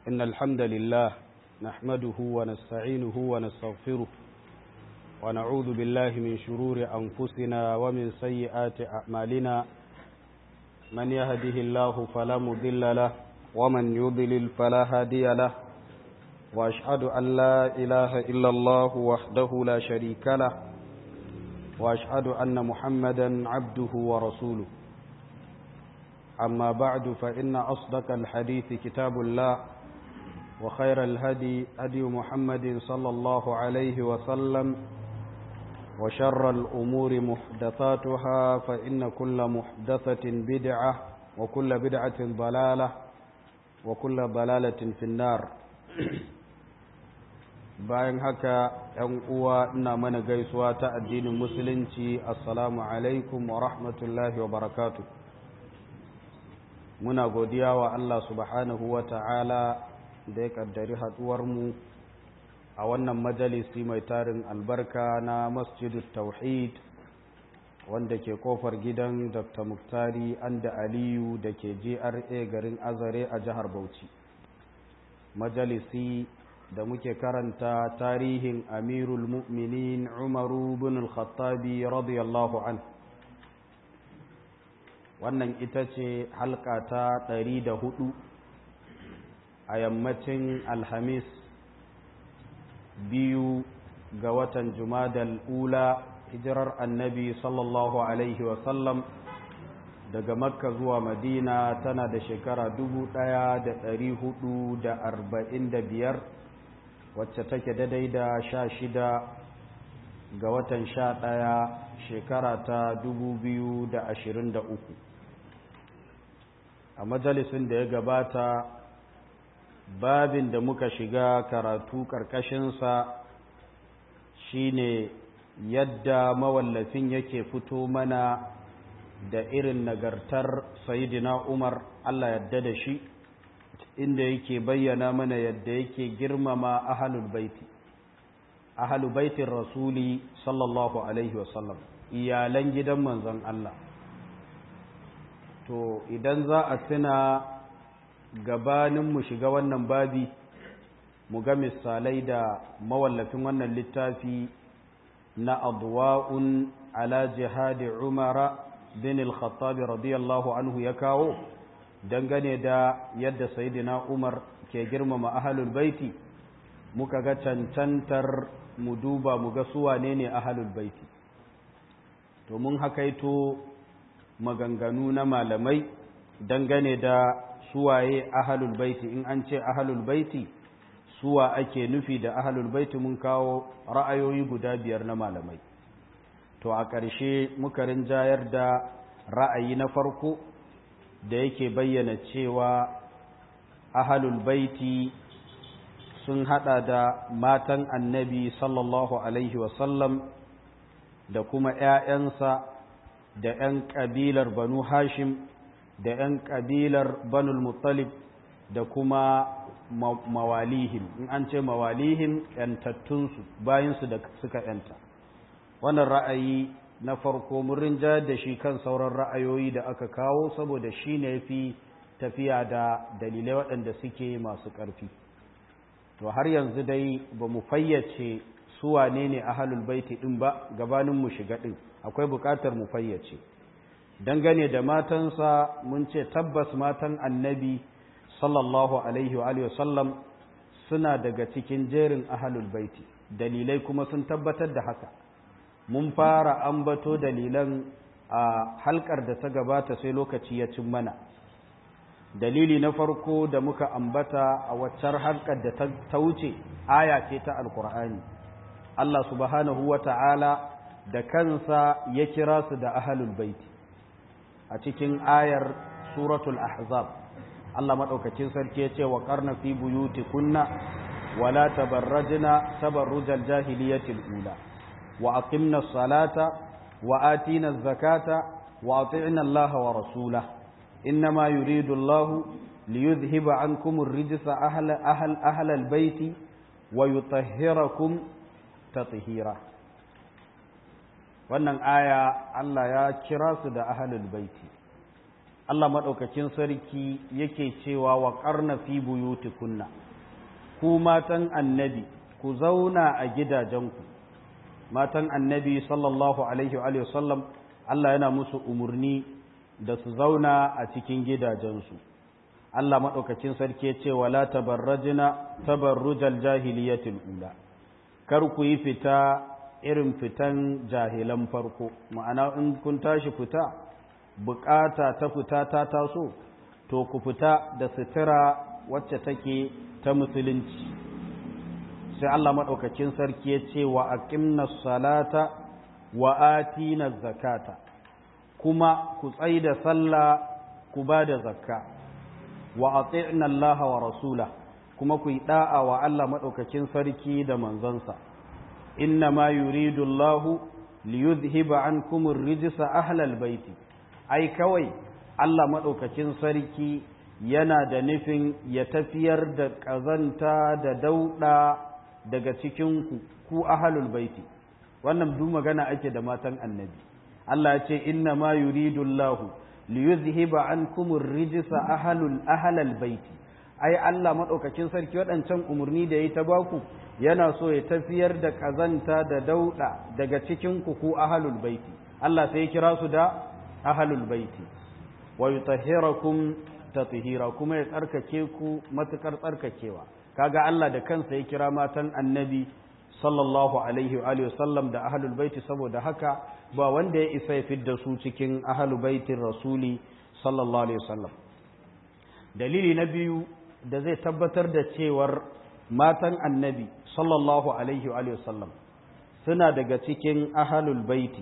إن الحمد لله نحمده ونستعينه ونستغفره ونعوذ بالله من شرور أنفسنا ومن سيئات أعمالنا من يهده الله فلا مضل له ومن يضلل فلا هادي له وأشهد أن لا إله إلا الله وحده لا شريك له وأشهد أن محمدا عبده ورسوله أما بعد فإن أصدق الحديث كتاب الله وخير الهدي هدي محمد صلى الله عليه وسلم وشر الأمور محدثاتها فإن كل محدثة بدعة وكل بدعة ضلالة وكل ضلالة في النار bayan haka ‘yan uwa ina mana gaisuwa ta addinin musulunci assalamu alaikum wa rahmatullahi wa barakatu muna godiya wa Allah subhanahu wa ta'ala da ya kaddari haɗuwarmu a wannan majalisi mai tarin albarka na masjidul tauhid wanda ke kofar gidan dr muktari anda aliyu da ke gra garin azare a jihar bauchi majalisi da muke karanta tarihin amirul mu'minin umaru bin al-khattabi radiyallahu an wannan ita ce halka ta ɗari da hudu a yammacin alhamis biyu ga watan jumadal ula hijirar annabi sallallahu alaihi wasallam daga makka zuwa madina tana da shekara dubu ɗaya da ɗari hudu da arba'in da biyar wacce take daidai da sha shida ga watan sha ɗaya shekara ta dubu biyu da ashirin da uku a majalisin da ya gabata babin da muka shiga karatu ƙarƙashinsa shine yadda mawallafin yake fito mana da irin nagartar sayidina umar allah yadda da shi inda yake bayyana mana yadda yake girmama ahalul baiti ahalul baitin rasuli sallallahu alaihi wasallam iyalan gidan manzon Allah to idan za a tuna gabanin mu shiga wannan babi mu ga misalai da mawallafin wannan littafi na adwa'un ala jihadi umara bin al-khattab radiyallahu anhu ya kawo dangane da yadda sayidina umar ke girmama ahalul baiti muka ga cancantar mu duba mu ga suwa ne ne ahalul baiti to mun hakaito maganganu na malamai dangane da suwaye ahalul baiti in an ce ahalul baiti suwa ake nufi da ahalul baiti mun kawo ra'ayoyi guda biyar na malamai to a ƙarshe muka rinjayar da ra'ayi na farko da yake bayyana cewa ahalul baiti sun hada da matan annabi sallallahu alaihi wasallam da kuma ‘ya'yansa da ‘yan ƙabilar banu hashim da ‘yan ƙabilar banul muttalib da kuma mawalihim in an ce mawalihim ‘yantattunsu bayansu da suka ‘yanta wannan ra'ayi na farko mun rinjayar da shi kan sauran ra'ayoyi da aka kawo saboda shi ne fi tafiya da dalilai waɗanda suke masu ƙarfi to har yanzu dai ba mu fayyace su wane ne ahalul baiti ɗin ba gabanin mu shiga ɗin akwai buƙatar mu fayyace dangane da matansa mun ce tabbas matan annabi sallallahu alaihi wa sallam suna daga cikin jerin ahalul baiti dalilai kuma sun tabbatar da haka mun fara ambato dalilan a halkar da ta gabata sai lokaci ya cin mana dalili na farko da muka ambata a waccar halkar da ta wuce aya ce ta alkur'ani Allah subhanahu wa ta'ala da kansa ya kira su da ahalul baiti a cikin ayar suratul ahzab Allah maɗaukacin sarki ya ce wa ƙarna fi buyuti kunna wala tabarrajna tabarrujal jahiliyatil ula وأقمنا الصلاة وآتينا الزكاة وأطعنا الله ورسوله إنما يريد الله ليذهب عنكم الرجس أهل, أهل, أهل البيت ويطهركم تطهيرا wannan aya Allah ya kira su da ahalul baiti Allah maɗaukakin sarki yake cewa wa ƙarna fi buyutikunna ku matan annabi ku zauna a gidajenku matan annabi sallallahu alaihi wa sallam Allah yana musu umarni da su zauna a cikin gidajensu Allah maɗaukakin sarki ya ce wala tabarrajina tabarrujal jahiliyatil ula kar ku yi fita irin fitan jahilan farko ma'ana in kun tashi fita bukata ta fita ta taso to ku fita da sutura wacce take ta musulunci sai Allah maɗaukakin sarki ya ce wa aqimna salata wa atina zakata kuma ku tsaida sallah ku ba da zakka wa ati'na Allah wa rasula kuma ku yi da'a wa Allah maɗaukakin sarki da manzansa inna ma yuridu Allah liyuzhiba ankum ar-rijsa ahlal baiti ai kawai Allah maɗaukakin sarki yana da nufin ya tafiyar da ƙazanta da dauɗa daga cikin ku ahalul baiti wannan duk magana ake da matan annabi Allah ya ce inna ma yuridu Allahu li yuzhiba ankum ar-rijsa ahalul ahlal baiti ai Allah madaukakin sarki waɗancan umurni da yayi ta baku yana so ya tafiyar da kazanta da dauda daga cikin ku ku ahalul baiti Allah sai ya kira su da ahalul baiti wa yutahhirakum tathira kuma ya tsarkake ku matukar tsarkakewa kaga Allah da kansa ya kira matan annabi sallallahu alaihi wa alihi sallam da ahlul baiti saboda haka ba wanda ya isa ya fidda su cikin ahlul baitin rasuli sallallahu alaihi wasallam dalili na biyu da zai tabbatar da cewar matan annabi sallallahu alaihi wa alihi sallam suna daga cikin ahlul baiti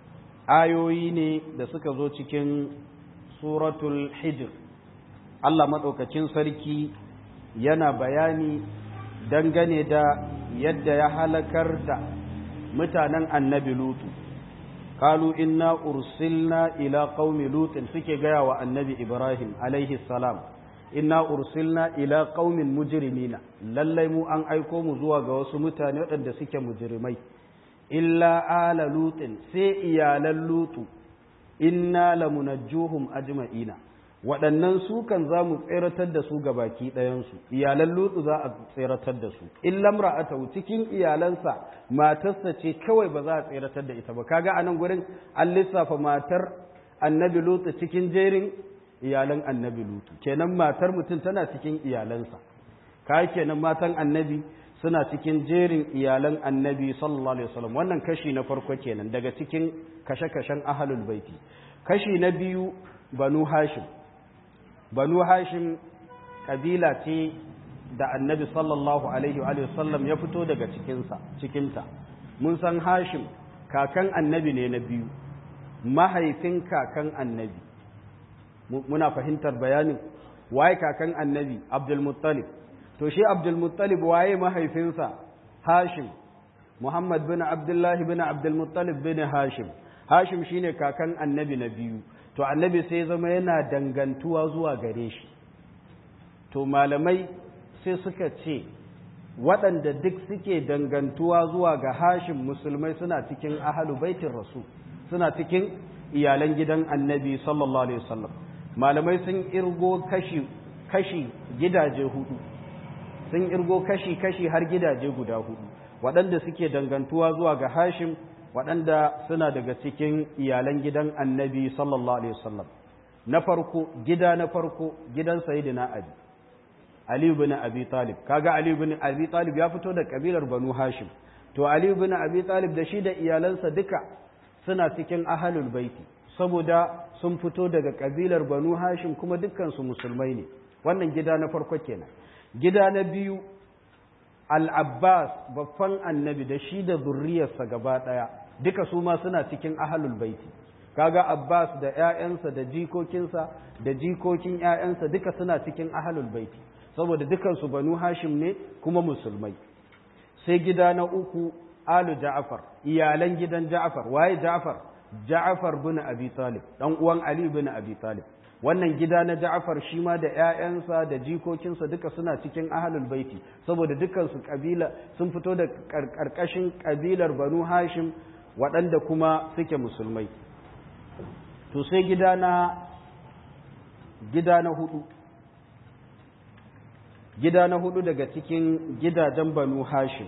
ayoyi ne da suka zo cikin suratul hijr Allah madaukakin sarki yana bayani dangane da yadda ya halakar da mutanen annabi lutu kalu inna ursilna ila qaumi lutin suke gaya wa annabi ibrahim alaihi salam inna ursilna ila qaumin mujrimina lallai mu an aiko mu zuwa ga wasu mutane waɗanda suke mujrimai illa ala lutin sai iyalan lutu inna lamunajjuhum ajma'ina waɗannan su kan za mu tseratar da su ga baki ɗayansu iyalan lutsu za a tseratar da su in lamra'ata cikin iyalansa matarsa ce kawai ba za a tseratar da ita ba kaga a nan gurin an lissafa matar annabi lutsu cikin jerin iyalan annabi lutsu kenan matar mutum tana cikin iyalansa ka kenan matan annabi suna cikin jerin iyalan annabi sallallahu alaihi wasallam wannan kashi na farko kenan daga cikin kashe-kashen ahlul baiti kashi na biyu banu hashim banu hashim kabila ce da annabi sallallahu alaihi wa sallam ya fito daga cikinsa cikinta mun san hashim kakan annabi ne na biyu mahaifin kakan annabi muna fahimtar bayanin waye kakan annabi abdulmuttalib to shi abdulmuttalib waye mahaifinsa hashim muhammad bin abdullahi bin abdulmuttalib bin hashim hashim shine kakan annabi na biyu to annabi sai zama yana dangantuwa zuwa gare shi to malamai sai suka ce waɗanda duk suke dangantuwa zuwa ga hashin musulmai suna cikin ahalu baitin rasu suna cikin iyalan gidan annabi sallallahu alaihi wasallam malamai sun irgo kashi kashi gidaje hudu sun irgo kashi kashi har gidaje guda hudu waɗanda suke dangantuwa zuwa ga hashim waɗanda suna daga cikin iyalan gidan annabi sallallahu alaihi wasallam na farko gida na farko gidan sayyidina ali ali ibn abi talib kaga ali ibn abi talib ya fito da kabilar banu hashim to ali ibn abi talib da shi da iyalansa duka suna cikin ahlul baiti saboda sun fito daga kabilar banu hashim kuma dukkan su musulmai ne wannan gida na farko kenan gida na biyu al-abbas babban annabi da shi da zurriyarsa gaba daya duka su ma suna cikin ahlul baiti kaga abbas da ƴaƴansa da jikokinsa da jikokin ƴaƴansa duka suna cikin ahlul baiti saboda dukansu banu hashim ne kuma musulmai sai gida na uku alu ja'far iyalan gidan ja'far waye ja'far ja'far bin abi talib dan uwan ali bin abi talib wannan gida na ja'far shi ma da ƴaƴansa da jikokinsa duka suna cikin ahlul baiti saboda dukansu kabila sun fito da karkashin kabilar banu hashim waɗanda kuma suke musulmai to sai gida na gida na hudu gida na hudu daga cikin gidajen banu hashim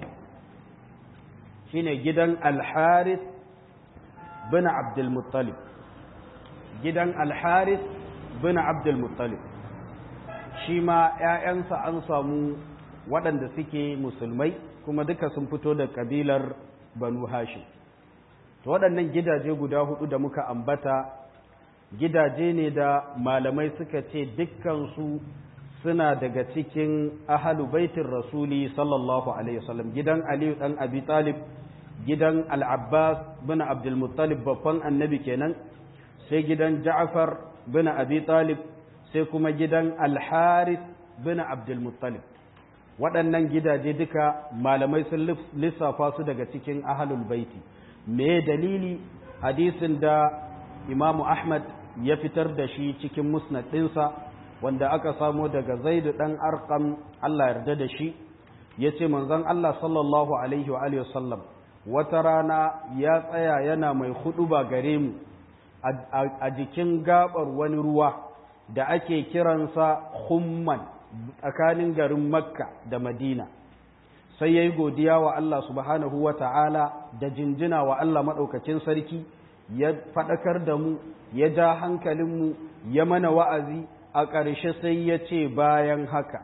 shine gidan alharis bin abdulmuttalib gidan alharis bin abdulmuttalib shi ma 'ya'yansa an samu waɗanda suke musulmai kuma duka sun fito da ƙabilar banu hashim to waɗannan gidaje guda hudu da muka ambata gidaje ne da malamai suka ce dukkansu suna daga cikin ahalu baitin rasuli sallallahu alaihi wasallam gidan aliyu dan abi talib gidan al-abbas bin abdul muttalib babban annabi kenan sai gidan ja'far bin abi talib sai kuma gidan al-harith bin abdul muttalib waɗannan gidaje duka malamai sun lissafa su daga cikin ahalul baiti me dalili hadisin da imamu ahmad ya fitar da shi cikin musnad ɗinsa wanda aka samo daga zaidu ɗan arkam Allah yarda da shi ya ce manzon Allah sallallahu alaihi wa sallam wata rana ya tsaya yana mai hudu ba gare mu a jikin gabar wani ruwa da ake kiransa humman tsakanin garin makka da madina sai ya yi godiya wa Allah subhanahu wa ta'ala da jinjina wa Allah maɗaukacin sarki ya faɗakar da mu ya ja hankalinmu ya mana wa'azi a ƙarshe sai ya ce bayan haka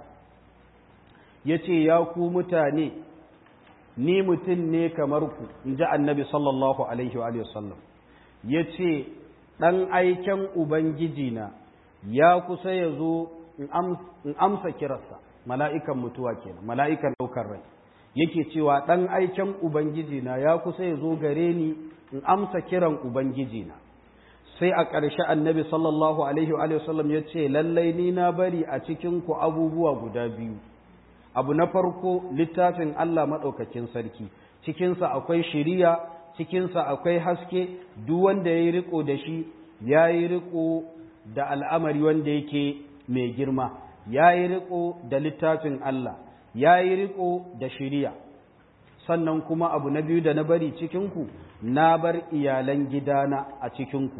ya ce ya ku mutane ni mutum ne kamar ku in ji annabi sallallahu alaihi wa sallam ya ce ɗan aiken ubangijina ya kusa ya zo in amsa kirarsa mala'ikan mutuwa kenan mala'ikan ɗaukar rai yake cewa ɗan aiken ubangijina ya kusa ya zo gare ni in amsa kiran ubangijina sai a ƙarshe annabi sallallahu alaihi wa sallam ya ce lallai ni na bari a cikinku abubuwa guda biyu abu na farko littafin Allah maɗaukakin sarki cikinsa akwai shiriya cikinsa akwai haske duk wanda ya yi riko da shi ya yi riko da al'amari wanda yake mai girma ya yi riko da littafin Allah ya yi riko da shiriya sannan kuma abu na biyu da na bari cikinku na bar iyalan gidana a cikinku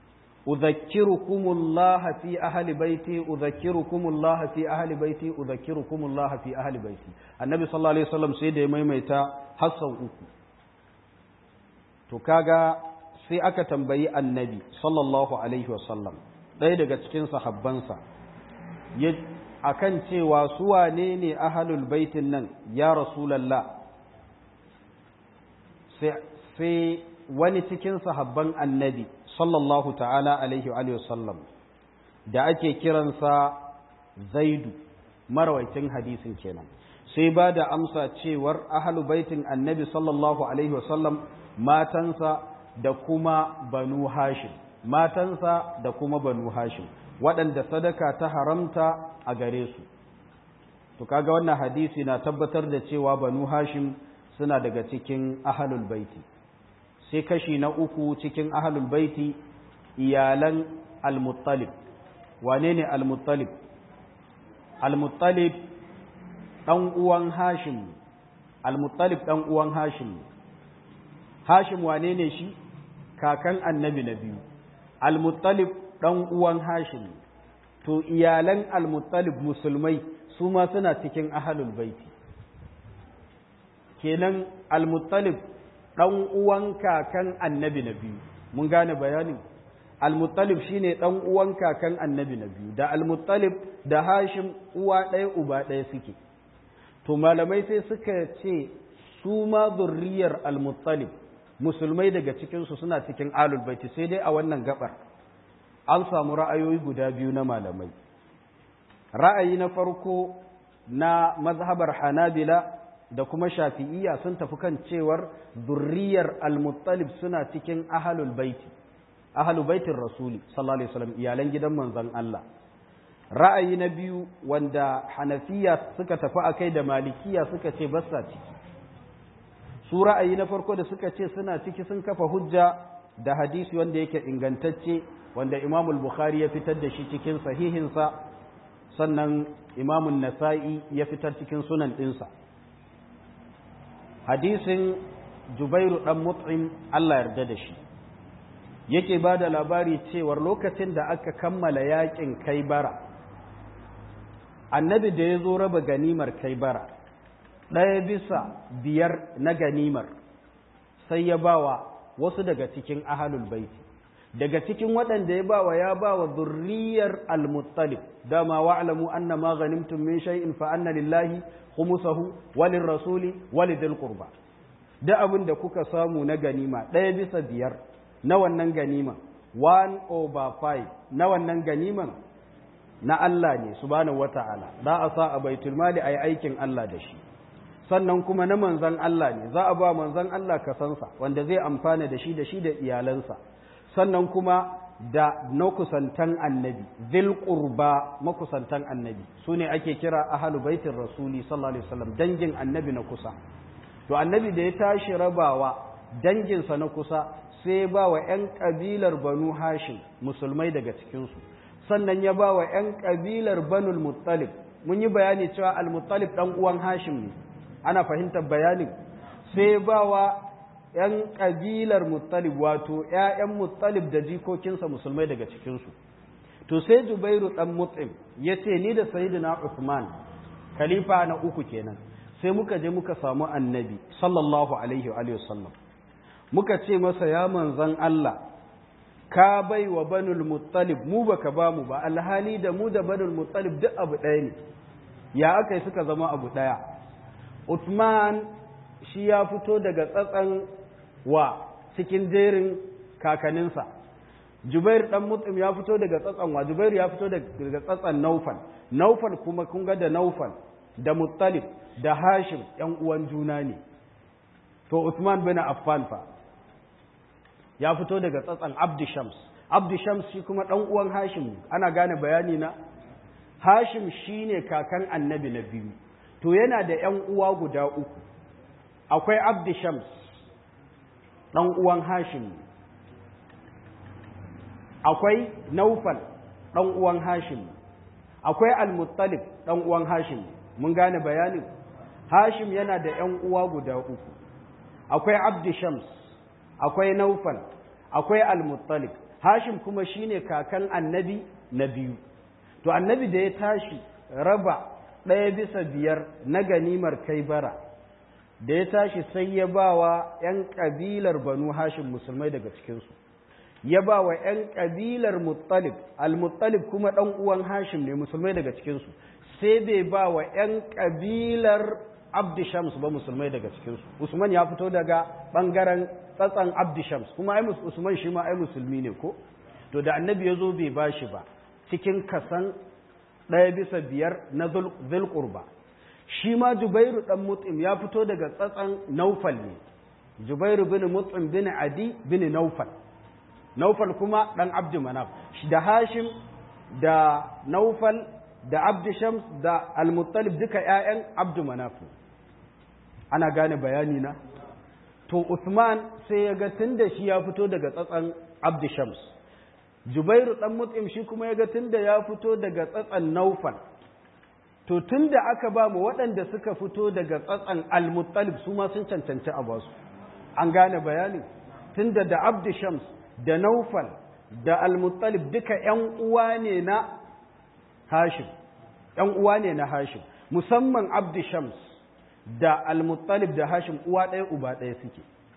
udhakkirukumullah fi ahli baiti udhakkirukumullah fi ahli baiti udhakkirukumullah fi ahli baiti annabi sallallahu alaihi wasallam sai da ya maimaita hasan uku to kaga sai aka tambayi annabi sallallahu alaihi wasallam ɗaya daga cikin sahabbansa akan cewa su wane ne ahlul baitin nan ya rasulullah sai wani cikin sahabban annabi sallallahu ta'ala alaihi wa sallam da ake kiransa zaidu marawaitin hadisin kenan sai ba da amsa cewar ahalu baitin annabi sallallahu alaihi wasallam matansa da kuma banu hashim matansa da kuma banu hashim waɗanda sadaka ta haramta a gare su to kaga wannan hadisi na tabbatar da cewa banu hashim suna daga cikin ahalul baiti sai kashi na uku cikin ahalul baiti iyalan al-muttalib wane ne al-muttalib al-muttalib ɗan uwan hashim al-muttalib ɗan uwan hashim hashim wane ne shi kakan annabi na biyu al-muttalib ɗan uwan hashim to iyalan al-muttalib musulmai su ma suna cikin ahalul baiti kenan al-muttalib ɗan uwan kakan annabi na biyu mun gane bayanin al-muttalib shine ɗan uwan kakan annabi na biyu da al-muttalib da hashim uwa ɗaya uba ɗaya suke to malamai sai suka ce su ma zurriyar al-muttalib musulmai daga cikinsu suna cikin alul baiti sai dai a wannan gabar an samu ra'ayoyi guda biyu na malamai ra'ayi na farko na mazhabar hanabila da kuma shafi'iyya sun tafi kan cewar zurriyar al-muttalib suna cikin ahlul baiti ahlul baitin rasuli sallallahu alaihi wasallam iyalan gidan manzon Allah ra'ayi na biyu wanda hanafiya suka tafi a kai da malikiya suka ce basa ciki su ra'ayi na farko da suka ce suna ciki sun kafa hujja da hadisi wanda yake ingantacce wanda imamul bukhari ya fitar da shi cikin sahihinsa sannan imamun nasa'i ya fitar cikin sunan ɗinsa hadisin jubairu ɗan mut'im allah yarda da shi yake ba da labari cewar lokacin da aka kammala yakin kaibara annabi da ya zo raba ganimar kaibara ɗaya bisa biyar na ganimar sai ya bawa wasu daga cikin ahalul baiti daga cikin waɗanda ya bawa ya bawa zurriyar al-muttalib dama wa'lamu anna ma ghanimtum min shay'in fa anna lillahi khumsahu walin rasuli walidil qurba da abin da kuka samu na ganima ɗaya bisa biyar na wannan ganima one over five na wannan ganiman na Allah ne subhanahu wata'ala za a sa a baitul mali ayi aikin Allah da shi sannan kuma na manzan Allah ne za a ba manzan Allah kasansa wanda zai amfana da shi da shi da iyalansa sannan kuma da na kusantan annabi zil qurba makusantan annabi su ne ake kira ahalu baitin rasuli sallallahu alaihi wasallam dangin annabi na kusa to annabi da ya tashi rabawa danginsa na kusa sai ba wa 'yan kabilar banu hashim musulmai daga cikinsu sannan ya ba wa 'yan kabilar banul muttalib mun yi bayani cewa al-muttalib dan uwan hashim ne ana fahimtar bayanin sai ba wa 'yan kabilar muttalib wato 'ya'yan muttalib da jikokinsa musulmai daga cikinsu to sai jubairu dan mut'im ya ce ni da sayyidina usman khalifa na uku kenan sai muka je muka samu annabi sallallahu alaihi wa sallam muka ce masa ya manzan Allah ka bai wa banul muttalib mu baka ba mu ba alhali da mu da banul muttalib duk abu ɗaya ne ya aka yi suka zama abu ɗaya Uthman shi ya fito daga tsatsan wa cikin jerin kakaninsa Jubair dan Mut'im ya fito daga tsatsan wa Jubair ya fito daga tsatsan Naufal Naufal kuma kun ga da Naufal da Muttalib da Hashim ‘yan uwan juna ne, to Uthman bin Affan fa ya fito daga tsatsan Abdi Shams, Abdi Shams shi kuma ɗan uwan Hashim ana gane bayani na? Hashim shi ne kakan annabi na biyu, to yana da ‘yan uwa guda uku, akwai Abdi Shams, ɗan uwan Hashim, akwai Naufal, ɗan uwan Hashim, akwai Al-Muttalib, ɗan uwan Hashim, mun gane bayanin? Hashim yana da ‘yan uwa guda uku, akwai Abdi Shams, akwai Naufal, akwai Al-Muttalib, Hashim kuma shine kakan annabi na biyu. To, annabi da ya tashi raba ɗaya bisa biyar na ganimar kai bara, da ya tashi sai ya ba wa ‘yan ƙabilar Banu Hashim musulmai daga cikinsu. Ya ba wa ‘yan ƙabilar Muttalib, Al-Muttalib kuma ɗan uwan Hashim ne musulmai daga cikinsu. sai bai ba wa ‘yan ƙabilar Abdi Shams ba musulmai daga cikinsu. Usman ya fito daga ɓangaren tsatsan Abdi Shams, kuma ai Usman shi ma ai musulmi ne ko? To da annabi ya zo bai ba shi ba, cikin kasan ɗaya bisa biyar na zulƙurba. Shi ma Jubairu ɗan Mut'im ya fito daga tsatsan Naufal ne. Jubairu bin Mut'im bin Adi bin Naufal. Naufal kuma ɗan Abdi Manaf. Da Hashim da Naufal da abdu shams da almuttalib duka ‘ya'yan abdu manafu ana gane bayani na to usman sai ya ga tun da shi ya fito daga tsatsan abdu shams jubairu ɗan mut'im shi kuma ya ga tun da ya fito daga tsatsan naufal to tun da aka ba mu waɗanda suka fito daga tsatsan almuttalib su ma sun cancanci a basu an gane bayani tun da da abdu shams da naufal da almuttalib duka ‘yan uwa ne na Hashim, ‘yan uwa ne na Hashim, musamman Abdi Shams da Al-Muttalib da Hashim uwa ɗaya uba ɗaya suke.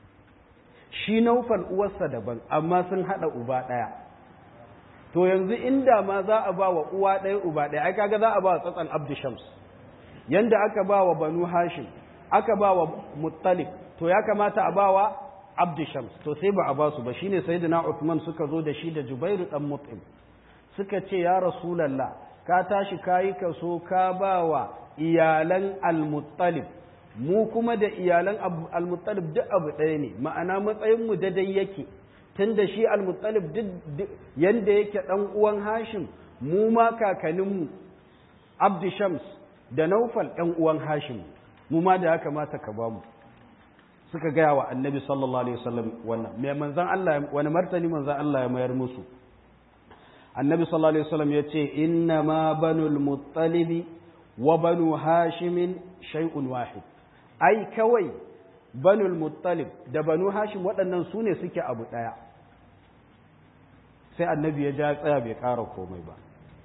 Shi naufal uwarsa daban, amma sun haɗa uba ɗaya. To yanzu inda ma za a ba wa uwa ɗaya uba ɗaya, ai kaga za a ba wa tsatsan Abdi Shams. Yanda aka ba wa Banu Hashim, aka ba wa Muttalib, to ya kamata a ba wa Abdi Shams, to sai ba a ba su ba, shine Sayyidina Uthman suka zo da shi da Jubairu ɗan Mut'im. Suka ce, Ya Rasulallah, ka tashi kayi kaso ka ba wa iyalan almuttalib mu kuma da iyalan almuttalib duk abu ɗaya ne ma'ana matsayinmu daidai yake tun da shi almuttalib duk yanda yake ɗan uwan hashim mu ma kakaninmu abdi shams da naufal ɗan uwan hashim mu ma da ya kamata ka ba mu suka gaya wa annabi sallallahu alaihi wasallam wannan me manzan Allah wani martani manzan Allah ya mayar musu annabi sallallahu alaihi wasallam ya ce inna ma banul muttalibi wa banu hashimin shay'un wahid ai kawai banul muttalib da banu hashim waɗannan su ne suke abu ɗaya sai annabi ya ja tsaya bai ƙara komai ba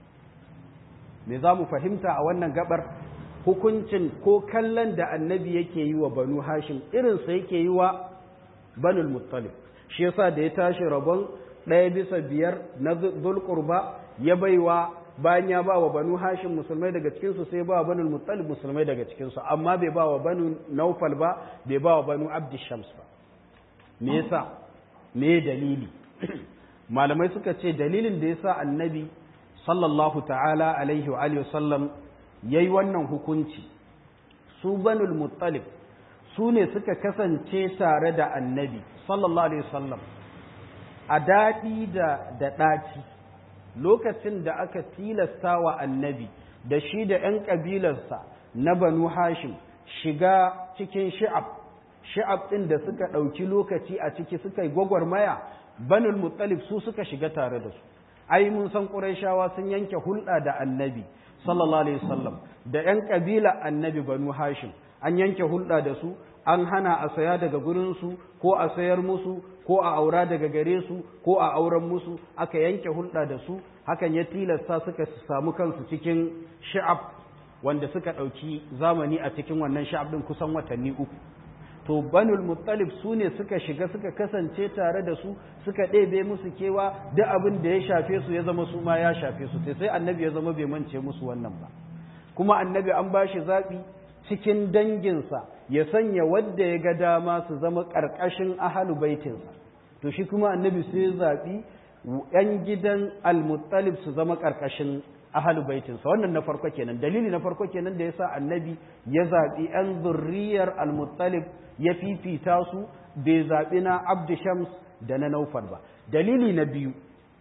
me za mu fahimta a wannan gabar hukuncin ko kallon da annabi yake yi wa banu hashim irinsa yake yi wa banul muttalib shi yasa da ya tashi rabon ɗaya bisa biyar na zulkurba ya baiwa bayan ya ba wa banu hashim musulmai daga cikinsu sai ba wa banul muttalib musulmai daga cikinsu amma bai ba wa banu naufal ba bai ba wa banu abdi shams ba me yasa me dalili malamai suka ce dalilin da yasa annabi sallallahu ta'ala alaihi wa alihi wasallam yayi wannan hukunci su banul muttalib su ne suka kasance tare da annabi sallallahu alaihi wasallam a daɗi da da ɗaci lokacin da aka tilasta wa annabi da shi da ‘yan ƙabilarsa na banu hashim shiga cikin shi'ab shi'ab ɗin da suka ɗauki lokaci a ciki suka yi gwagwarmaya banul muttalib su suka shiga tare da su ai mun san ƙurayshawa sun yanke hulɗa da annabi sallallahu alaihi wasallam da ‘yan ƙabila annabi banu hashim an yanke hulɗa da su an hana a saya daga gurinsu ko a sayar musu ko a aura daga gare su ko a auren musu aka yanke hulɗa da su hakan ya tilasta suka samu kansu cikin sha'ab wanda suka ɗauki zamani a cikin wannan sha'ab ɗin kusan watanni uku to banul muttalib su ne suka shiga suka kasance tare da su suka ɗebe musu kewa duk abin da ya shafe su ya zama su ma ya shafe su sai annabi ya zama bai mance musu wannan ba kuma annabi an ba shi zaɓi cikin danginsa ya sanya wadda ya ga dama su zama ƙarƙashin ahalu baitinsa to shi kuma annabi sai zaɓi ‘yan gidan almuttalib su zama ƙarƙashin ahalu baitinsa wannan na farko kenan dalili na farko kenan da ya sa annabi ya zaɓi ‘yan zurriyar almuttalib ya fifita su bai zaɓi na abdu shams da na naufal ba dalili na biyu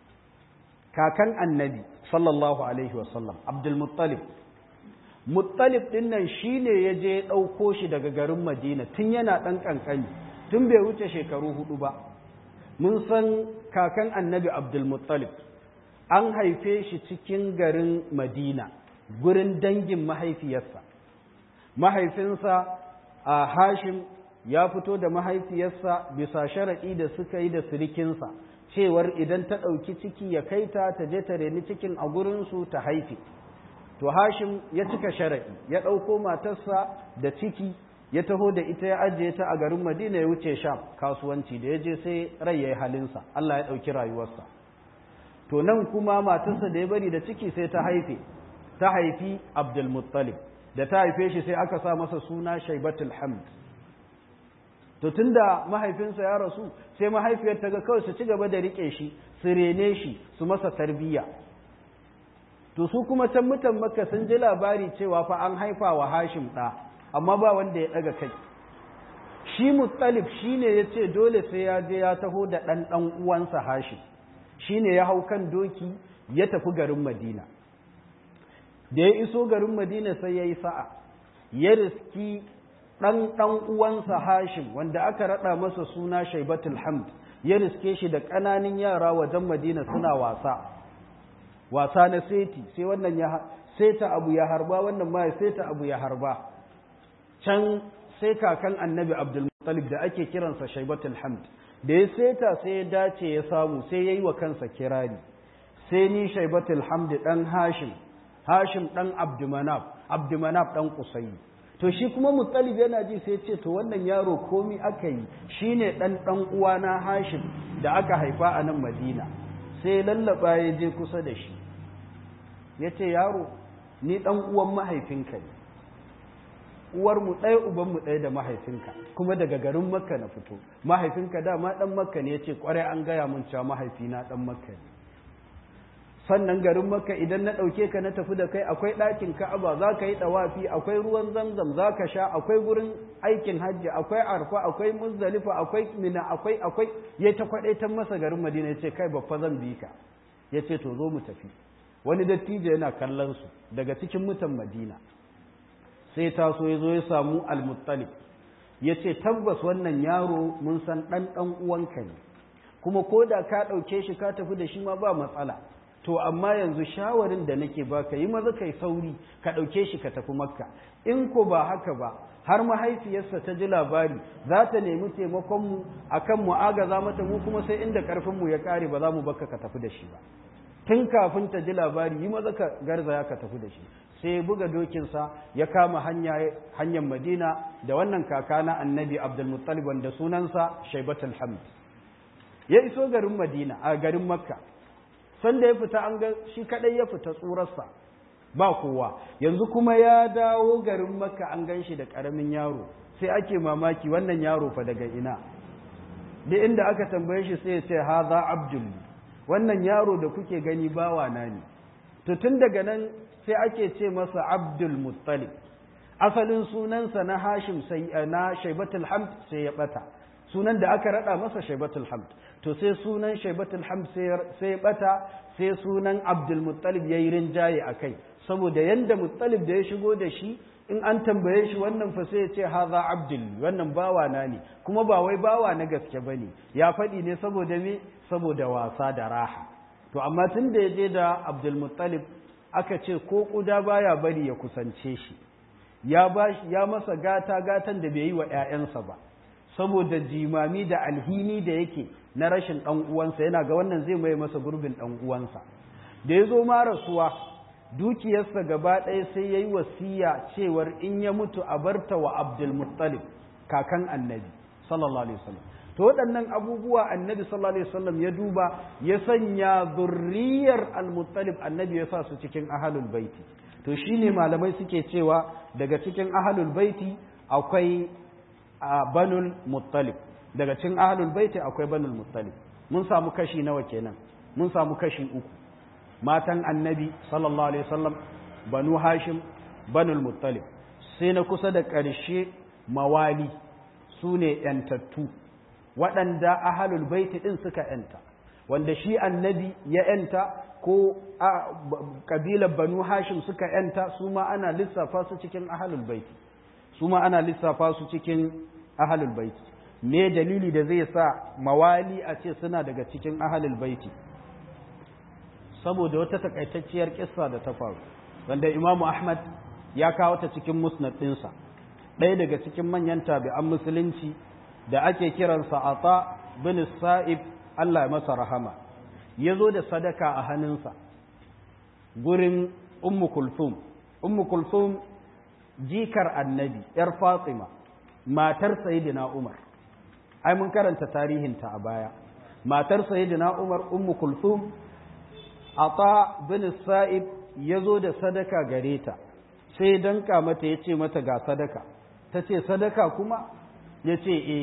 kakan annabi sallallahu alaihi wasallam abdulmuttalib muttalib ɗin nan shi ne ya je ɗauko shi daga garin madina tun yana ɗan ƙanƙani tun bai wuce shekaru hudu ba mun san kakan annabi abdulmuttalib an haife shi cikin garin madina gurin dangin mahaifiyarsa mahaifinsa a hashim ya fito da mahaifiyarsa bisa sharaɗi da suka yi da sirikinsa cewar idan ta ɗauki ciki ya kai ta ta je ta reni cikin a gurinsu ta haife to hashim ya cika sharaɗi ya ɗauko matarsa da ciki ya taho da ita ya ajiye ta a garin madina ya wuce sham kasuwanci da ya je sai rai ya yi halinsa allah ya ɗauki rayuwarsa to nan kuma matarsa da ya bari da ciki sai ta haife ta haifi abdulmuttalib da ta haife shi sai aka sa masa suna shaibatul hamd to tunda mahaifinsa ya rasu sai mahaifiyar ta ga kawai su ci gaba da riƙe shi su rene shi su masa tarbiyya to su kuma can mutan makka sun ji labari cewa fa an haifa wa hashim ɗa amma ba wanda ya ɗaga kai shi muttalib shi ne ya ce dole sai ya je ya taho da ɗan ɗan uwansa hashim shi ne ya hau kan doki ya tafi garin madina da ya iso garin madina sai ya yi sa'a ya riski ɗan ɗan uwansa hashim wanda aka raɗa masa suna shaibatul hamd ya riske shi da ƙananan yara wajen madina suna wasa wasa na seti sai wannan ya seta abu ya harba wannan ma ya seta abu ya harba can sai kakan annabi abdulmuttalib da ake kiransa shaibatul hamd da ya seta sai ya dace ya samu sai ya yi wa kansa kirari sai ni shaibatul hamd dan hashim hashim dan abdumanaf abdumanaf dan kusayi to shi kuma muttalib yana ji sai ce to wannan yaro komi aka yi shine dan dan uwana hashim da aka haifa a nan madina sai lallaba ya je kusa da shi ya ce yaro ni ɗan uwan mahaifinka ne uwarmu ɗaya ubanmu ɗaya da mahaifinka kuma daga garin makka na fito mahaifinka dama ɗan makka ne ya ce ƙwarai an gaya mun cewa mahaifina ɗan makka ne sannan garin makka idan na ɗauke ka na tafi da kai akwai ɗakin ka'aba za ka yi ɗawafi akwai ruwan zamzam za ka sha akwai gurin aikin hajji akwai arfa akwai muzdalifa akwai mina akwai akwai ya ta kwaɗaitan masa garin madina ya ce kai babba zan bi ka ya ce to zo mu tafi wani dattijo yana kallon su daga cikin mutan madina sai taso ya zo ya samu almuttalib ya ce tabbas wannan yaro mun san ɗan ɗan uwanka ne kuma ko da ka ɗauke shi ka tafi da shi ma ba matsala to amma yanzu shawarin da nake baka yi maza kai sauri ka ɗauke shi ka tafi makka in ko ba haka ba har mahaifiyarsa ta ji labari za ta nemi taimakonmu a kan mu agaza mata mu kuma sai inda ƙarfinmu ya ƙare ba za mu baka ka tafi da shi ba tun kafin ta ji labari yi maza ka garzaya ka tafi da shi sai buga dokinsa ya kama hanyar madina da wannan kaka na annabi abdulmuttalib wanda sunansa shaibatul hamd ya iso garin madina a garin makka sanda ya fita an ga shi kadai ya fita tsurarsa ba kowa yanzu kuma ya dawo garin makka an gan shi da karamin yaro sai ake mamaki wannan yaro fa daga ina da inda aka tambaye shi sai ya ce haza abdul wannan yaro da kuke gani bawa na ne to tun daga nan sai ake ce masa abdul muttalib asalin sunansa na hashim sai na shaibatul hamd sai ya bata sunan da aka rada masa shaibatul hamd to sai sunan shaibatul hamd sai ya bata sai sunan abdul muttalib yayi rinjaye akai saboda yanda muttalib da ya shigo da shi in an tambaye shi wannan fa sai ya ce haza abdul wannan bawa na ne kuma ba wai bawa na gaske bane ya faɗi ne saboda me saboda wasa da raha to amma tun da ya je da abdul muttalib aka ce ko kuda baya bari ya kusance shi ya ba ya masa gata gatan da bai yi wa ƴaƴansa ba saboda jimami da alhini da yake na rashin ɗan uwansa yana ga wannan zai mai masa gurbin ɗan uwansa da ya zo ma rasuwa dukiyarsa gaba ɗaya sai ya yi wasiya cewar in ya mutu a barta wa abdulmuttalib kakan annabi sallallahu alaihi wasallam to waɗannan abubuwa annabi sallallahu alaihi wasallam ya duba ya sanya zurriyar almuttalib annabi ya sa su cikin ahalul baiti to shine malamai suke cewa daga cikin ahalul baiti akwai banul muttalib daga cikin ahalul baiti akwai banul muttalib mun samu kashi nawa kenan mun samu kashi uku matan annabi sallallahu alaihi wasallam banu hashim banul muttalib sai na kusa da ƙarshe mawali su ne ‘yantattu waɗanda ahalul baiti ɗin suka ‘yanta wanda shi annabi ya ‘yanta ko ƙabilar banu hashim suka ‘yanta su ma ana lissafa su cikin ahalul baiti su ma ana lissafa su cikin ahalul baiti me dalili da zai sa mawali a ce suna daga cikin ahalul baiti saboda wata takaitacciyar kissa da ta faru wanda imamu ahmad ya kawo ta cikin musnad ɗinsa ɗaya daga cikin manyan tabi'an musulunci da ake kiransa ata bin sa'ib Allah ya masa rahama ya zo da sadaka a hannunsa gurin ummu kulthum ummu kulthum jikar annabi yar fatima matar sayyidina umar ai mun karanta tarihinta a baya matar sayyidina umar ummu kulthum ata bin sa'ib ya zo da sadaka gare ta sai danka mata ya ce mata ga sadaka ta ce sadaka kuma ya ce e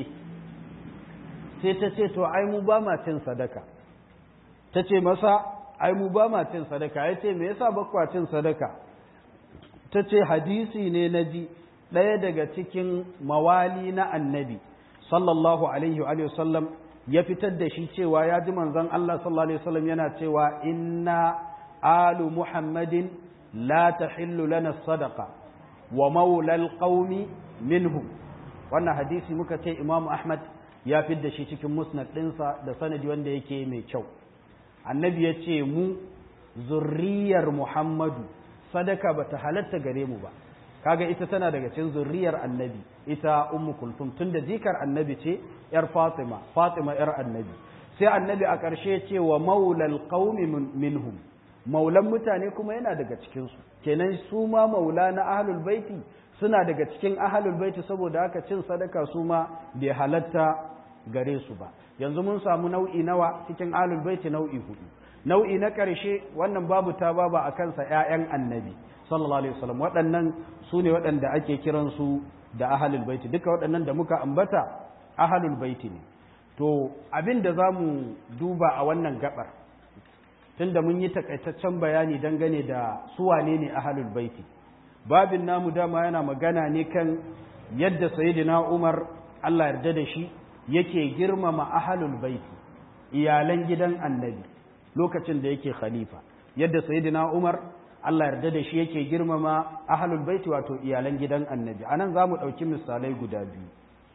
sai ta ce to ai mu ba ma cin sadaka ta ce masa ai mu ba ma cin sadaka ya ce me yasa bakwa cin sadaka ta ce hadisi ne na ji ɗaya daga cikin mawali na annabi sallallahu alaihi wa sallam ya fitar da shi cewa ya ji manzon Allah sallallahu alaihi wasallam yana cewa inna alu muhammadin la tahillu lana sadaqa wa maula alqaumi minhum wannan hadisi muka ce Imam Ahmad ya fitar da shi cikin musnad ɗinsa da sanadi wanda yake mai kyau annabi ya ce mu zurriyar Muhammadu sadaka bata halatta gare mu ba kaga ita tana daga cikin zurriyar annabi ita ummu kulthum tunda jikar annabi ce yar fatima fatima yar annabi sai annabi a ƙarshe ce wa maulal qaumi minhum maulan mutane kuma yana daga cikin su kenan su ma maula na ahlul baiti suna daga cikin ahlul baiti saboda haka cin sadaka su ma bai halatta gare su ba yanzu mun samu nau'i nawa cikin ahlul baiti nau'i hudu nau'i na ƙarshe wannan babu ta baba a kansa ƴaƴan annabi sallallahu alaihi wasallam waɗannan su ne waɗanda ake kiransu da ahalul baiti duka waɗannan da muka ambata ahalul baiti ne to abin da za mu duba a wannan gabar tunda mun yi takaitaccen bayani dangane da su wane ne ahalul baiti babin namu dama yana magana ne kan yadda sayyidina Umar Allah yarda da shi yake girmama ahalul baiti iyalan gidan annabi lokacin da yake khalifa yadda sayyidina Umar Allah yarda da shi yake girmama ahlul baiti wato iyalan gidan annabi anan zamu dauki misalai guda biyu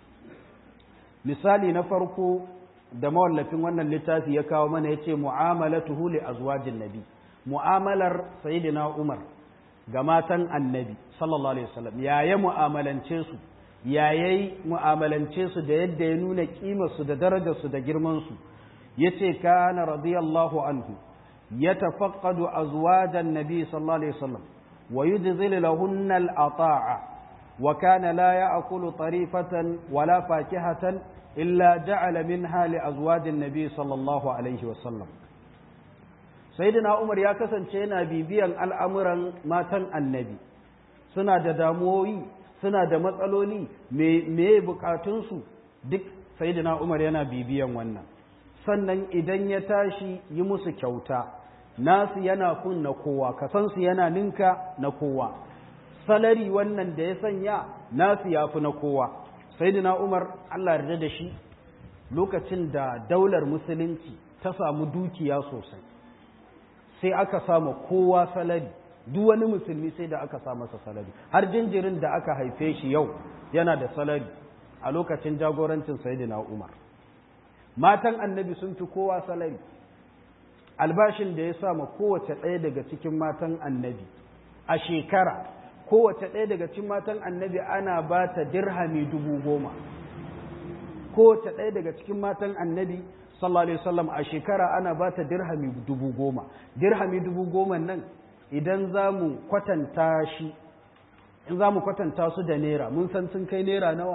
misali na farko da mawallafin wannan littafi ya kawo mana yace mu'amalatuhu li azwajin nabi mu'amalar sayyidina Umar ga matan annabi sallallahu alaihi wasallam yaya mu'amalance su yayayi mu'amalance su da yadda ya nuna kimarsu da darajarsu da girmansu ya ce kana radiyallahu anhu ya tafaqqadu azwajan nabi sallallahu alaihi wasallam wa yujzilu lahunna al-ata'a wa kana la ya'kulu tarifatan wala fakihatan illa ja'ala minha li azwajin nabi sallallahu alaihi wasallam sayyidina umar ya kasance yana bibiyan al'amuran matan annabi suna da damuwoyi suna da matsaloli me bukatunsu duk sayyidina Umar yana bibiyan wannan sannan idan ya tashi yi musu kyauta nasu yana kun na kowa kasansu yana ninka na kowa salari wannan da ya sanya nasu ya fi na kowa sayyidina Umar Allah yarda da shi lokacin da daular musulunci ta samu dukiya sosai sai aka samu kowa salari duk wani musulmi sai da aka sa masa salari har jinjirin da aka haife shi yau yana da salari a lokacin jagorancin sayyidina Umar matan annabi sun fi kowa salari albashin da ya sama kowace ɗaya daga cikin matan annabi a shekara kowace ɗaya daga cikin matan annabi ana ba ta dirhami dubu goma kowace ɗaya daga cikin matan annabi sallallahu alaihi wasallam a shekara ana ba ta dirhami dubu goma dirhami dubu goma nan idan za mu kwatanta shi in za mu kwatanta su da naira mun san sun kai naira nawa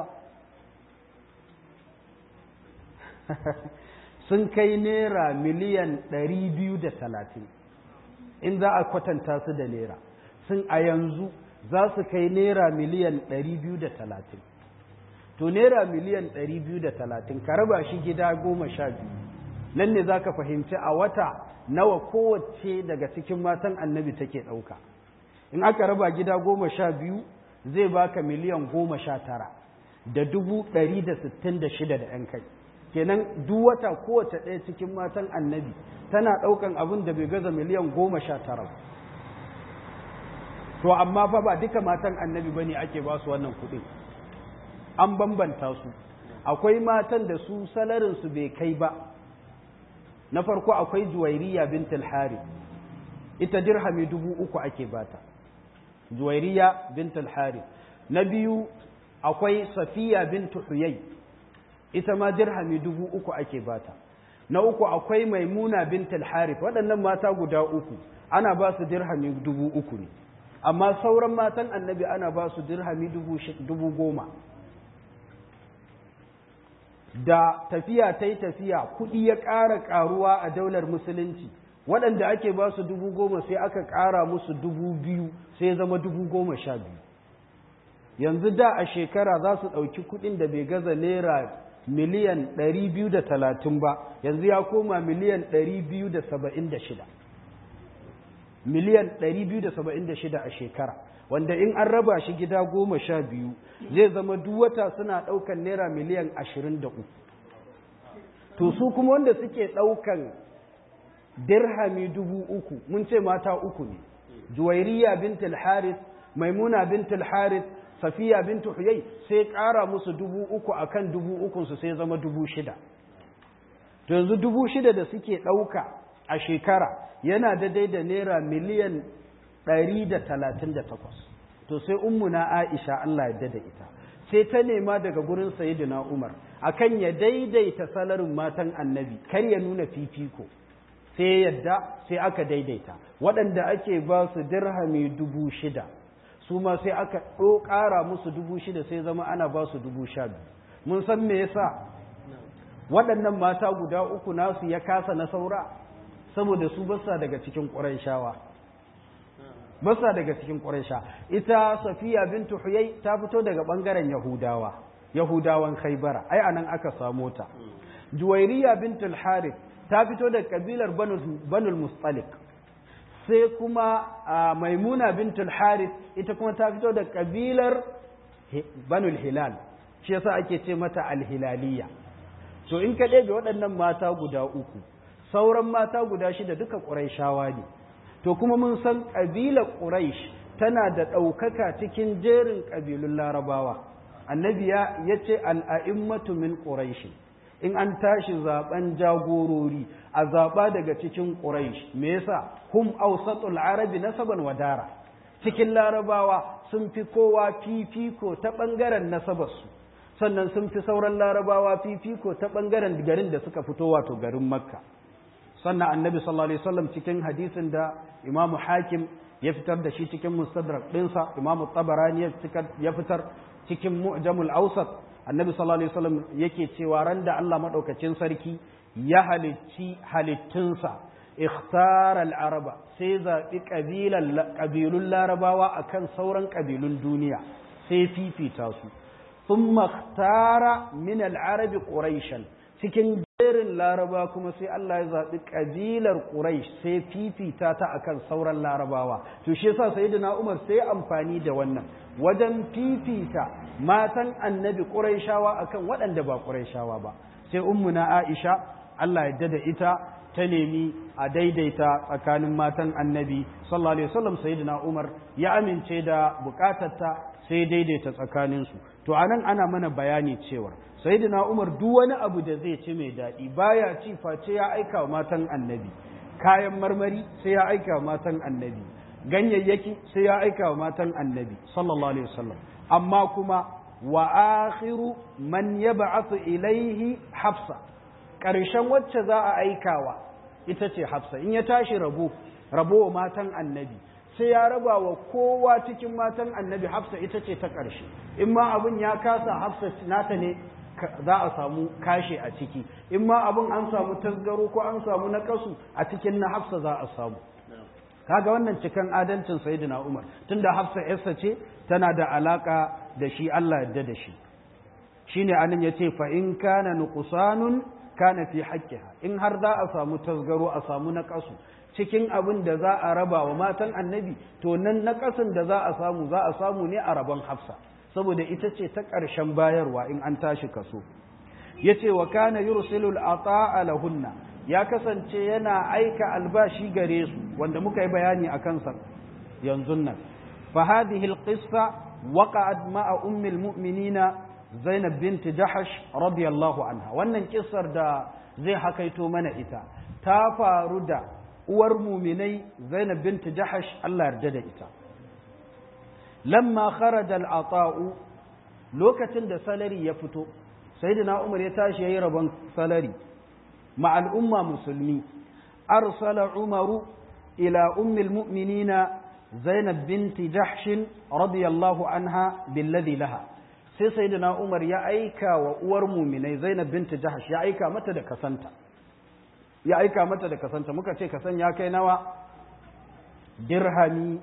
sun kai naira miliyan ɗari biyu da talatin in za a kwatanta su da naira sun a yanzu za su kai naira miliyan ɗari biyu da talatin to naira miliyan ɗari biyu da talatin ka raba shi gida goma sha biyu nan ne za ka fahimci a wata nawa kowace daga cikin matan annabi take ɗauka in aka raba gida goma sha biyu zai baka miliyan goma sha tara da dubu ɗari da sittin da shida da ‘yan kai kenan duk wata kowace ɗaya cikin matan annabi tana ɗaukan abin da bai gaza miliyan goma sha tara to amma fa ba duka matan annabi bane ake ba su wannan kuɗin an bambanta su akwai matan da su salarinsu bai kai ba na farko akwai juwairiya bint al-harith ita dirhami dubu uku ake bata juwairiya bint al-harith na biyu akwai safiya bint huyay ita ma dirhami dubu uku ake bata na uku akwai maimuna bint al-harith waɗannan mata guda uku ana ba su dirhami dubu uku ne amma sauran matan annabi ana ba su dirhami dubu goma da tafiya ta yi tafiya kuɗi ya ƙara ƙaruwa a daular musulunci waɗanda ake ba su dubu goma sai aka ƙara musu dubu biyu sai zama dubu goma sha biyu yanzu da a shekara za su ɗauki kuɗin da bai gaza naira miliyan ɗari biyu da talatin ba yanzu ya koma miliyan ɗari biyu da saba'in da shida miliyan ɗari biyu da saba'in da shida a shekara wanda in an raba shi gida goma sha biyu zai zama duk wata suna ɗaukan naira miliyan ashirin da uku to su kuma wanda suke ɗaukan dirhami dubu uku mun ce mata uku ne juwairiya bintul haris maimuna bintul haris safiya bintu huyai sai ƙara musu dubu uku akan dubu ukunsu sai zama dubu shida to yanzu dubu shida da suke ɗauka a shekara yana daidai da naira miliyan ɗari da talatin da takwas to sai ummuna aisha Allah ya da ita sai ta nema daga gurin sayyidina umar akan ya daidaita salarin matan annabi kar ya nuna fifiko sai yadda sai aka daidaita waɗanda ake ba su dirhami dubu shida su ma sai aka ɗo ƙara musu dubu shida sai zama ana ba su dubu sha biyu mun san me yasa waɗannan mata guda uku nasu ya kasa na saura saboda su basa daga cikin ƙurayshawa basa daga cikin ƙuraysha ita safiya bintu huyai ta fito daga ɓangaren yahudawa yahudawan khaibara ai anan aka samo ta juwairiya bintul harith ta fito daga kabilar banul mustalik sai kuma maimuna bintul harith ita kuma ta fito daga kabilar banul hilal shi yasa ake ce mata alhilaliya to in ka ɗebe waɗannan mata guda uku sauran mata guda shida duka ƙuraishawa ne to kuma mun san ƙabilar ƙuraish tana da ɗaukaka cikin jerin ƙabilun larabawa annabi ya ce al'a'immatu min ƙuraishi in an tashi zaben jagorori a zaba daga cikin quraish me yasa hum awsatul arabi nasaban wadara cikin larabawa sun fi kowa fifiko ta bangaren nasabarsu sannan sun fi sauran larabawa fifiko ta bangaren garin da suka fito wato garin makka sannan annabi sallallahu alaihi wasallam cikin hadisin da imamu hakim ya fitar da shi cikin mustadrak ɗinsa imamu tabarani ya fitar cikin mu'jamul awsat annabi sallallahu alaihi wasallam yake cewa ran da Allah madaukakin sarki ya halicci halittunsa ikhtara al-araba sai zaɓi ƙabilun larabawa akan sauran ƙabilun duniya sai fifita su thumma ikhtara min al-arabi quraishan cikin jerin laraba kuma sai Allah ya zaɓi ƙabilar quraish sai fifita ta akan sauran larabawa to shi yasa sayyidina Umar sai amfani da wannan wajen fifita matan annabi quraishawa akan waɗanda ba quraishawa ba sai ummuna Aisha Allah ya da ita ta nemi a daidaita tsakanin matan annabi sallallahu alaihi wasallam sayyidina Umar ya amince da bukatarta sai daidaita tsakaninsu to anan ana mana bayani cewa sayyidina Umar duk wani abu da zai ci mai daɗi baya ci face ya aika wa matan annabi kayan marmari sai ya aika wa matan annabi ganyayyaki sai ya aika wa matan annabi sallallahu alaihi wasallam amma kuma wa akhiru man yab'athu ilaihi hafsa ƙarshen wacce za a aikawa ita ce hafsa in ya tashi rabo rabo wa matan annabi sai ya raba wa kowa cikin matan annabi hafsa ita ce ta ƙarshe in ma abin ya kasa hafsa nata ne za a samu kashe a ciki in ma abin an samu tasgaro ko an samu na kasu a cikin na hafsa za a samu kaga wannan cikan adalcin sayyidina umar tunda hafsa yarsa ce tana da alaka da shi Allah yadda da shi shine anan yace fa in kana nuqsanun kana fi haqqiha in har za a samu tasgaro a samu na kasu cikin abin da za a raba wa matan annabi to nan na kasan da za a samu za a samu ne a rabon hafsa saboda ita ce ta ƙarshen bayarwa in an tashi kaso ya ce wa kana yursilul ata'a lahunna ya kasance yana aika albashi gare su wanda muka yi bayani a kansa yanzu nan fa hadhihi alqissa waqa'at ma'a ummi almu'minina Zainab bint Jahash radiyallahu anha wannan kissar da zai hakaito mana ita ta faru da uwar muminai Zainab bint Jahash Allah yarda da ita lamma kharaja al-ata'u lokacin da salari ya fito sayyidina Umar ya tashi yayi rabon salari ma al'umma musulmi arsala Umaru ila ummi al-mu'minina Zainab binti Jahsh radiyallahu anha billadhi laha sai sayyidina Umar ya aika wa uwar muminai Zainab binti Jahsh ya aika mata da kasanta ya aika mata da kasanta muka ce kasan ya kai nawa dirhami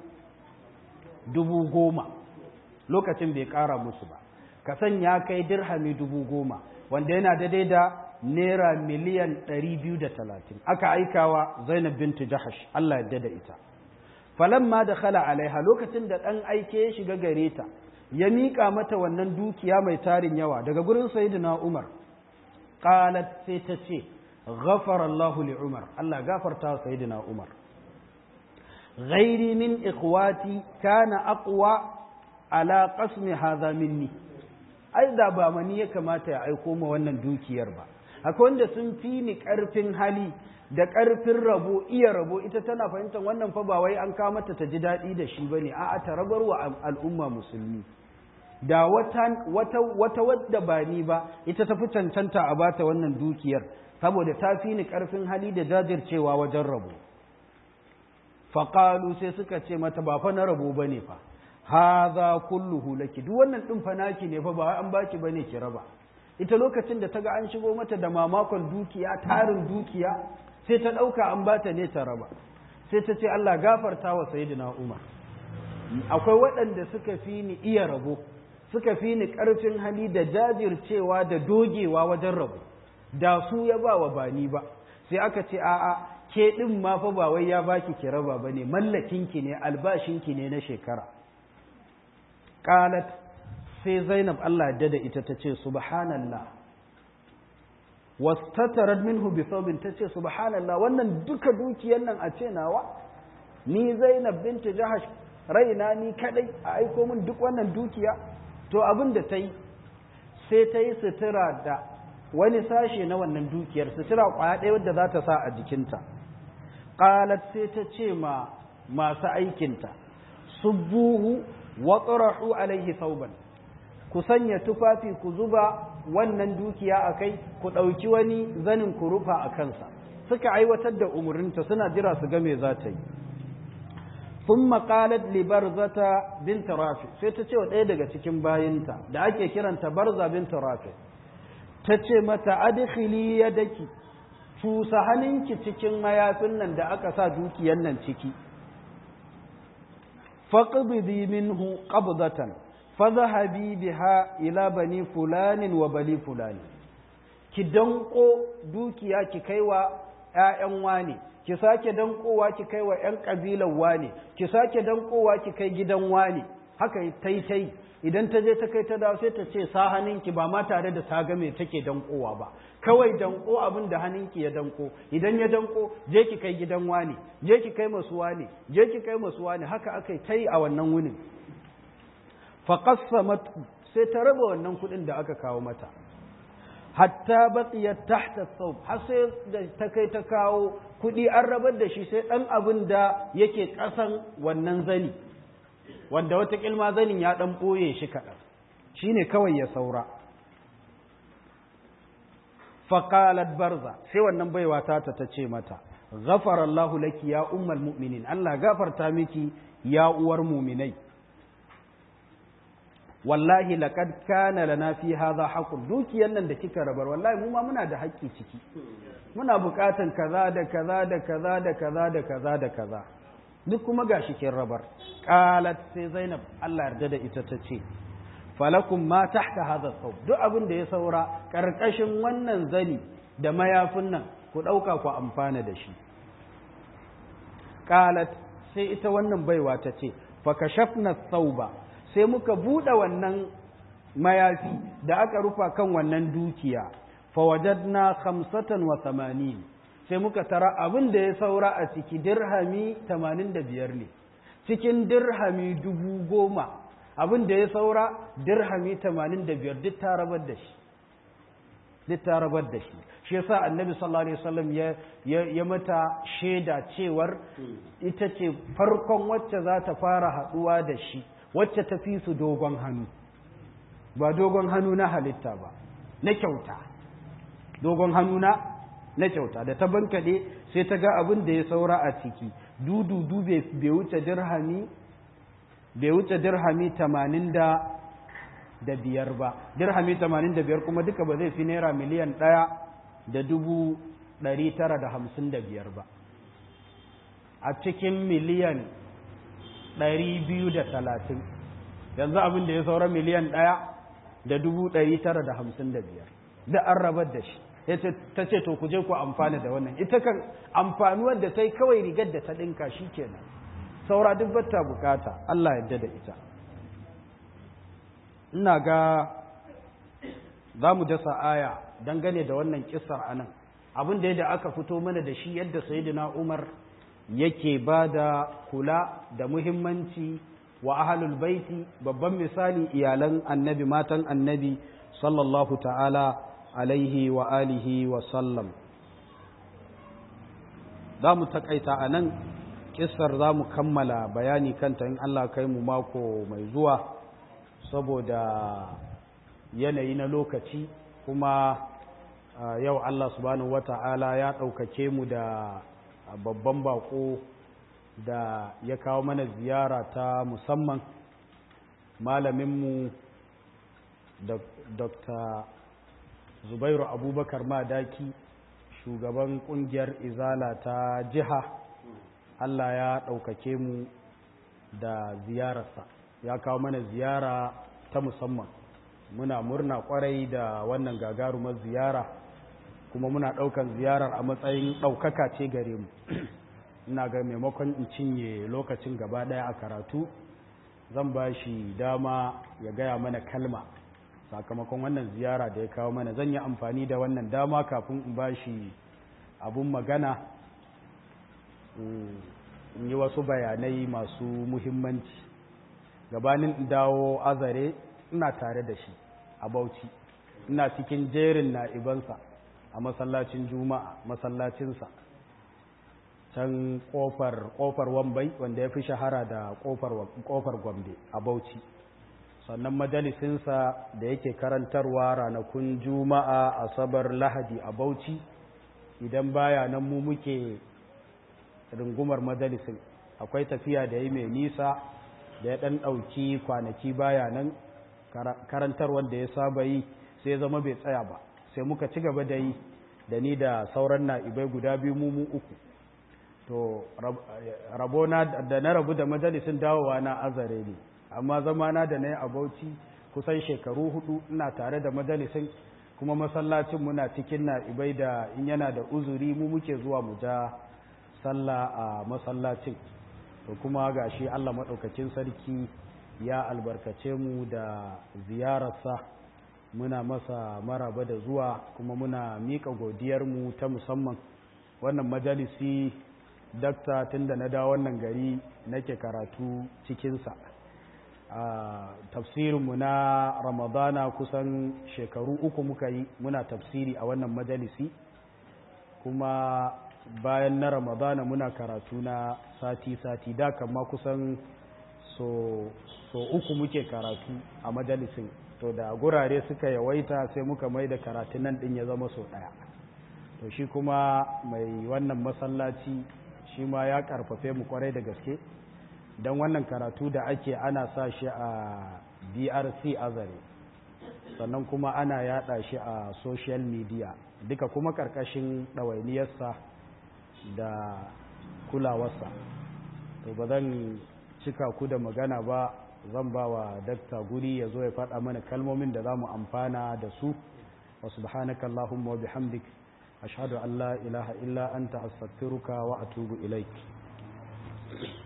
dubu goma lokacin bai ƙara musu ba kasan ya kai dirhami dubu goma wanda yana daidai da naira miliyan ɗari biyu da talatin aka aikawa zainab bintu jahash Allah ya da ita falamma da khala alaiha lokacin da ɗan aike ya shiga gare ta ya miƙa mata wannan dukiya mai tarin yawa daga gurin sayyidina umar qalat sai ta ce ghafara Allahu li umar Allah gafarta sayyidina umar ghairi min ikhwati kana aqwa ala qasmi hadha minni ai da ba mani ya kamata ya aiko ma wannan dukiyar ba akwai wanda sun fi ni karfin hali da karfin rabo iya rabo ita tana fahimtar wannan fa ba wai an kawo mata ta ji daɗi da shi bane a'a ta rabar wa al'umma musulmi da wata wata wata wadda ba ni ba ita ta fi cancanta a bata wannan dukiyar saboda ta fi ni karfin hali da jajircewa wajen rabo faƙalu sai suka ce mata ba fa na rabo bane fa haza kulluhu laki duk wannan din fa naki ne fa ba an baki bane ki raba ita lokacin da ta ga an shigo mata da mamakon dukiya tarin dukiya sai ta ɗauka an bata ne ta raba sai ta ce Allah gafarta wa sayyidina Umar akwai waɗanda suka fi ni iya rabo suka fi ni ƙarfin hali da jajircewa da dogewa wajen rabo da su ya ba wa bani ba sai aka ce a'a ke ɗin ma fa ba wai ya baki ki raba bane mallakinki ne albashinki ne na shekara qalat sai Zainab Allah ya da ita tace subhanallah wastatarat minhu bi thawbin tace subhanallah wannan duka dukiyar nan a ce nawa ni Zainab binti Jahash raina ni kadai a aiko min duk wannan dukiya to abin da ta yi sai ta yi sutura da wani sashe na wannan dukiyar sutura kwaya ɗaya wadda za ta sa a jikinta qalat sai ta ce ma masu aikinta subbuhu wa tsarahu alaihi sauban ku sanya tufafi ku zuba wannan dukiya a kai ku ɗauki wani zanin ku rufa a kansa suka aiwatar da umarninta suna jira su ga me za ta yi sun maƙalat libarzata binta rafi sai ta ce wa ɗaya daga cikin bayinta da ake kiranta barza binta rafi ta ce mata adkhili yadaki cusa hannunki cikin mayafin nan da aka sa dukiyan nan ciki faqbidi minhu qabdatan fadhhabi biha ila bani fulanin wa bali fulani ki danko dukiya ki kaiwa ƴaƴan wane ki sake dankowa ki kaiwa ƴan kabilan wane ki sake dankowa ki kai gidan wane haka tai tai idan ta je ta kai ta dawo sai ta ce sa hannunki ba ma tare da ta ga me take dankowa ba kawai danko abin da hannunki ya danko idan ya danko je ki kai gidan wane je ki kai masu wane je ki kai masu wane haka aka yi ta yi a wannan wunin faƙassamat sai ta raba wannan kuɗin da aka kawo mata hatta baqiya tahta thawb har sai da ta kai ta kawo kuɗi an rabar da shi sai ɗan abin da yake ƙasan wannan zani wanda wata kilma zanin ya ɗan ɓoye shi kaɗan shi ne kawai ya saura faƙalat barza sai wannan baiwa ta ta ce mata ghafarallahu laki ya ummal mu'minin Allah gafarta miki ya uwar muminai wallahi laqad kana lana fi hadha haqqun dukiyan nan da kika rabar wallahi mu ma muna da haƙƙi ciki muna buƙatan kaza da kaza da kaza da kaza da kaza da kaza duk kuma gashi kin rabar qalat sai zainab Allah yarda da ita ta ce falakum ma tahta hadha thawb duk abin da ya saura karkashin wannan zani da mayafin nan ku dauka ku amfana da shi qalat sai ita wannan baiwa ta ce fa kashafna thawba sai muka bude wannan mayafi da aka rufa kan wannan dukiya fa wajadna khamsatan wa thamanin sai muka tara abin da ya saura a ciki dirhami 85 ne cikin dirhami dubu goma abin da ya saura dirhami 85 duk ta rabar da shi duk ta rabar da shi shi yasa annabi sallallahu alaihi wasallam ya ya mata shaida cewar ita ce farkon wacce za ta fara haduwa da shi wacce ta fi su dogon hannu ba dogon hannu na halitta ba na kyauta dogon hannu na na kyauta da ta bankaɗe sai ta ga abin da ya saura a ciki dududu bai wuce dirhami bai wuce dirhami tamanin da da biyar ba dirhami tamanin da biyar kuma duka ba zai fi naira miliyan ɗaya da dubu ɗari tara da hamsin da biyar ba a cikin miliyan ɗari biyu da talatin yanzu abin da ya saura miliyan ɗaya da dubu ɗari tara da hamsin da biyar da an rabar da shi ta ce to ku je ku amfana da wannan ita kan amfanuwar da ta yi kawai rigar da ta ɗinka shi kenan saura duk bata bukata Allah yadda da ita ina ga za mu dasa aya dangane da wannan kisar anan abin da yadda aka fito mana da shi yadda sayyidina Umar yake ba da kula da muhimmanci wa ahlul baiti babban misali iyalan annabi matan annabi sallallahu ta'ala alaihi wa alihi wa sallam za mu takaita a nan kissar za mu kammala bayani kanta in Allah kai mu mako mai zuwa saboda yanayi na lokaci kuma yau Allah subhanahu wata'ala ya ɗaukake mu da babban bako da ya kawo mana ziyara ta musamman malaminmu dr zubairu abubakar madaki shugaban kungiyar izala ta jiha allah ya ɗaukake mu da ziyararsa ya kawo mana ziyara ta musamman muna murna kwarai da wannan gagarumar ziyara kuma muna ɗaukan ziyarar a matsayin ɗaukaka ce gare mu ina ga maimakon in cinye lokacin gaba ɗaya a karatu zan ba shi dama ya gaya mana kalma sakamakon wannan ziyara da ya kawo mana zan yi amfani da wannan dama kafin in ba shi abun magana in yi wasu bayanai masu muhimmanci gabanin dawo azare ina tare da shi a bauchi ina cikin jerin na'ibansa a masallacin juma'a masallacinsa can kofar kofar wambai wanda ya fi shahara da kofar gombe a bauchi sannan majalisinsa da yake karantarwa ranakun juma'a asabar lahadi a bauchi idan baya nan mu muke rungumar majalisin akwai tafiya da yi mai nisa da ya ɗan ɗauki kwanaki baya nan karantarwar da ya saba yi sai zama bai tsaya ba sai muka ci gaba da yi da ni da sauran na'ibai guda biyu mu uku to rabona da na rabu da majalisin dawowa na azare ne amma zamana da na yi a bauchi kusan shekaru hudu ina tare da majalisin kuma masallacin muna cikin na'ibai da in yana da uzuri mu muke zuwa mu ja sallah a masallacin to kuma ga shi allah maɗaukacin sarki ya albarkace mu da ziyararsa muna masa maraba da zuwa kuma muna miƙa godiyarmu ta musamman wannan majalisi dakta tunda na dawo wannan gari nake karatu cikinsa a tafsirinmu na ramadana kusan shekaru uku muka yi muna tafsiri a wannan majalisi kuma bayan na ramadana muna karatu na sati-sati da kama kusan so, so uku muke karatu a majalisin to da gurare suka yawaita sai muka mai da karatun nan din ya zama so ɗaya to shi kuma mai wannan masallaci shi ma ya karfafe mu kwarai da gaske don wannan karatu da ake ana sa shi a drc azare sannan kuma ana yada shi a social media duka kuma karkashin ɗawainiyarsa da kulawarsa to ba zan cika ku da magana ba zan ba wa dakta guri ya zo ya faɗa mana kalmomin da za mu amfana da su wa subhanaka Allahumma wa bihamdik ashhadu an la ilaha illa anta astaghfiruka wa atubu ilaik